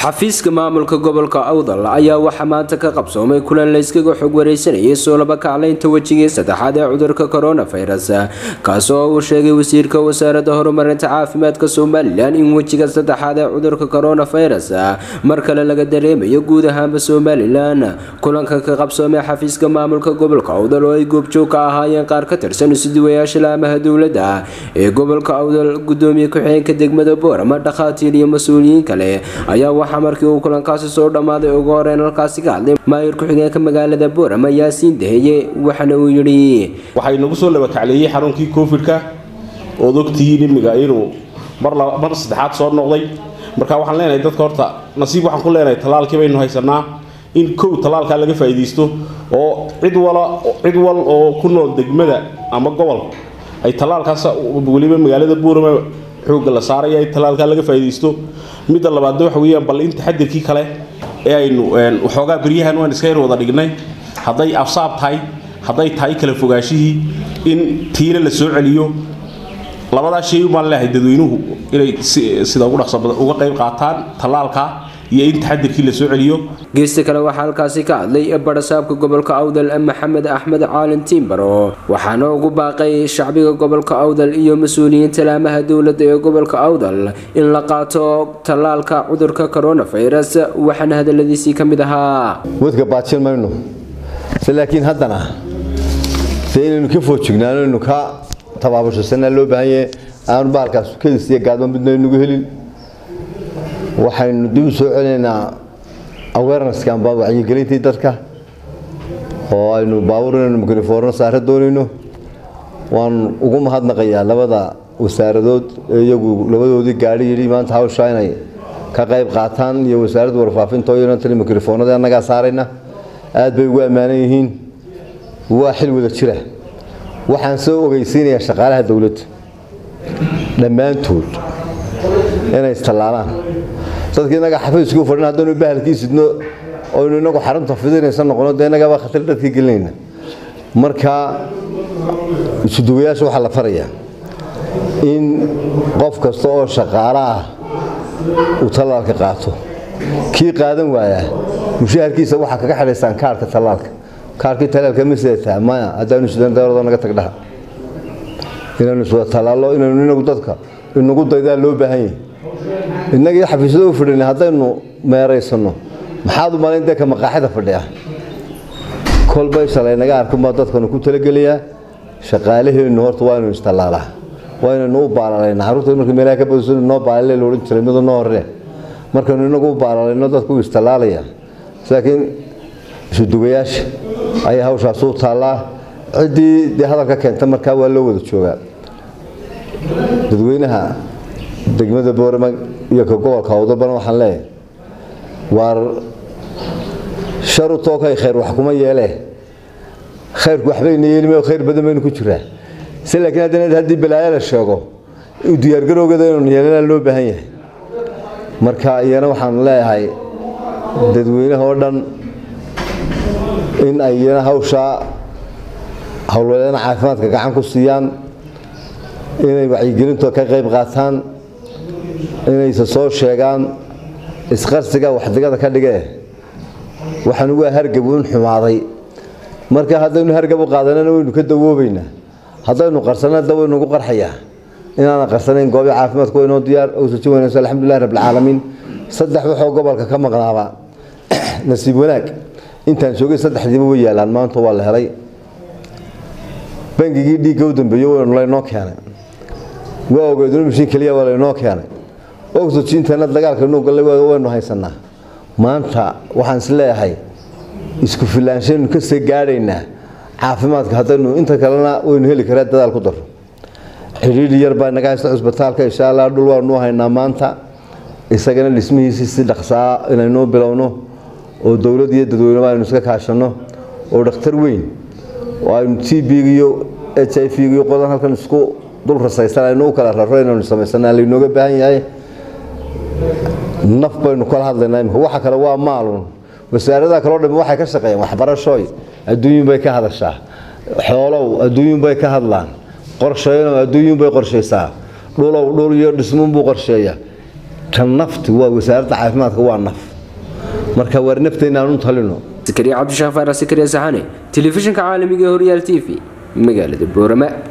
xafiiska maamulka gobolka awdal ayaa waxaa maanta ka qabsoomay kulan layskaga xog wareysanayay soo laba kaclaynta wejigii saddexaad ee cudurka coronavirus kaasoo uu sheegay wasiirka wasaaradda horumarinta caafimaadka somalilan in wejiga saddexaad ee cudurka coronavirus mar kale laga dareemayo guud ahaanba somalilan kulanka ka qabsoomay xafiiska maamulka gobolka awdal oo ay goobjoog ka ahaayeen qaar ka tirsan isuduwayaasha laamaha dowladda ee gobolka awdal gudoomiye ku-xigeenka degmada boorama dhakhaatiir iyo mas-uuliyiin kale ayaa waxaa markii uu kulankaasi soo dhammaaday ugu horeyn halkaasi ka hadlay maayir ku-xigeenka magaalada boorama yaasiin daheye waxaana uu yidhi waxay nagu soo labakacleeyey xanuunkii covid-ka ood ogtihiin imiga inuu mar saddexaad soo noqday marka waxaan leenahay dadka horta nasiib waxaan ku leenahay tallaalkii baynu haysanaa in kow tallaalkaa laga faa'iidaysto oo cid wala cid wal oo ku nool degmada ama gobol ay tallaalkaas weliba magaalada boorama xoogga la saaraya in tallaalkaa laga faa'iidaysto midda labaadna waxa weeyaan bal in taxadirkii kale ee aynu waxoogaa beryahan waan iska yar wada dhignay hadday afsaab tahay hadday tahay kala fogaashihii in tiina la soo celiyo labadaa shay baan leehay dadweynuhu inay sida ugu dhaqsa badan uga qayb qaataan tallaalka iyo in taxadirkii la soo celiyo geesta kale waxaa halkaasi ka hadlay barasaabka gobolka awdal maxamed axmed caalin tiimbaro waxaana ugu baaqay shacbiga gobolka awdal iyo mas-uuliyiinta laamaha dowladda ee gobolka awdal in la qaato tallaalka cudurka coronavirus waxaana hadaladiisii ka mid ahaa wadka baajin mayno se laakiin haddana se inaynu ka foojignaano inu ka tabaabashasana loo baahan yahay aanu baalkaas kedis iyo gaadma midna nagu helin waxaynu dib u soo celinaynaa awarenesskan baa wacyigelintii dadka oo aynu baabuur inaynu mikrofoorno saare doonayno waan ugu mahadnaqayaa labada wasaaradood ee iyagu labadoodii gaadhi yidhi maanta hawshaa inay ka qayb qaataan iyo wasaaradda warfaafinta oo iyana tali mikrofoonada annagaa saarayna aad bay ugu ammaanan yihiin waa xil wada jira waxaan soo ogeysiinayaa shaqaalaha dowladda dhammaantood inay istallaalaan dadka inaga xafiisku fadhin haddaynu bahalkii sidno oynu inagu xarunta fidinaysa noqono dee innagaba khatar dadkii gelinayna marka isuduwayaasha waxaa la farayaa in qof kasta oo shaqaalo ah uu tallaalka qaato kii qaadan waayaa mushaharkiisa waxaa kaga xidhaysaan kaarhka tallaalka kaarkii tallaalka ma sidataa maya haddaanu sidan dawladoo naga tagdhaha inaynu iswada tallaallo inaynu inagu dadka inagu daydaa loo baahan yahay innagii xafiisyada u fadhina haddaynu meeraysano maxaad u malayn dee ka maqaaxida fadhiya kolbay shalay naga arkunbaa dadkanu ku talagelayaa shaqaalaheennu horta waa inuu istallaalaa waa inaynu u baalalayna carruurta marka meelaha ka badiso noo baalale la odhan jiray mido noo horree markaynu inagu u baalalayno dadku u istallaalaya laakiin isudugayaasha ayaa hawshaas u taallaa ciddii dee hadalka keenta markaa waa loo wada joogaa dadweynaha degmada boorama iyo ka gobolka awdalbana waxaan leeyahay waar sharu tookay khayr wax kuma yeelee khayrku waxbayna yeelime khayr badan baynu ku jiraa se laakiin haddana haddii balaayo la sheego u diyaargarowgeeda inaynu yeelanaa loo baahan yahay marka iyana waxaan leeyahay dadweynaha oo dhan in ay iyana hawshaa howlwadeena caafimaadka gacan ku siiyaan inay wacyigelinto ka qayb qaataan inayse soo sheegaan isqarsiga waxdigada ka dhigee waxaan waa hargab un xumaaday marka haddaynu hargab u qaadanana waynu ka dawoobaynaa haddaynu qarsana da waynu ugu qarxayaa inaana qarsanayn goobi caafimaadku waynoo diyaar owsajin wanaagsan alxamdulilah rabbilcaalamiin saddex waxoo gobolka ka maqnaaba nasiib wanaag intaan joogay saddexdiiba way yaalaan maanta waa la helay bangigii dhiigga u dambeeye waynu laynoo keenay waa ogeeduna mishiin keliya waa laynoo keenay oxygeentana dagaalka nuu gallay waynu haysanaa maanta waxaan is leeyahay isku filaanshaynu kasii gaadhaynaa caafimaadka haddaynu inta kalena waynu heli karaa dadaal ku daro xidhiidhi yar baa naga haysta cusbitaalka insha allah dhul waanuu haynaa maanta isagana dhismihiisii si dhaqsaa inaynuu bilowno oo dowlad iyo dadweyneba aynu iska kaashanno oo dhakhtar weyn oo aynu t b iyo h i v iyo qodan halkan isku dul rasaysan aynu u kala raro inaynu samaysana laynooga baahan yahay naf baynu kala hadlaynaa imika waxa kale waa maalun wasaaradaha kaloo dhami waxay ka shaqeeyaan waxbarashooy adduunyun bay ka hadashaa xoolow adduunyun bay ka hadlaan qorsheyno adduunyun bay qorshaysaa dhulow dhul iyo dhismuun buu qorsheeyaa tan nafti waa wasaaradda caafimaadka waa naf marka waar nafteenna aan u talino sakariya cabdishaaq faarax sakariya saxane telefishinka caalamiga ee horyaal t v magaalada boorama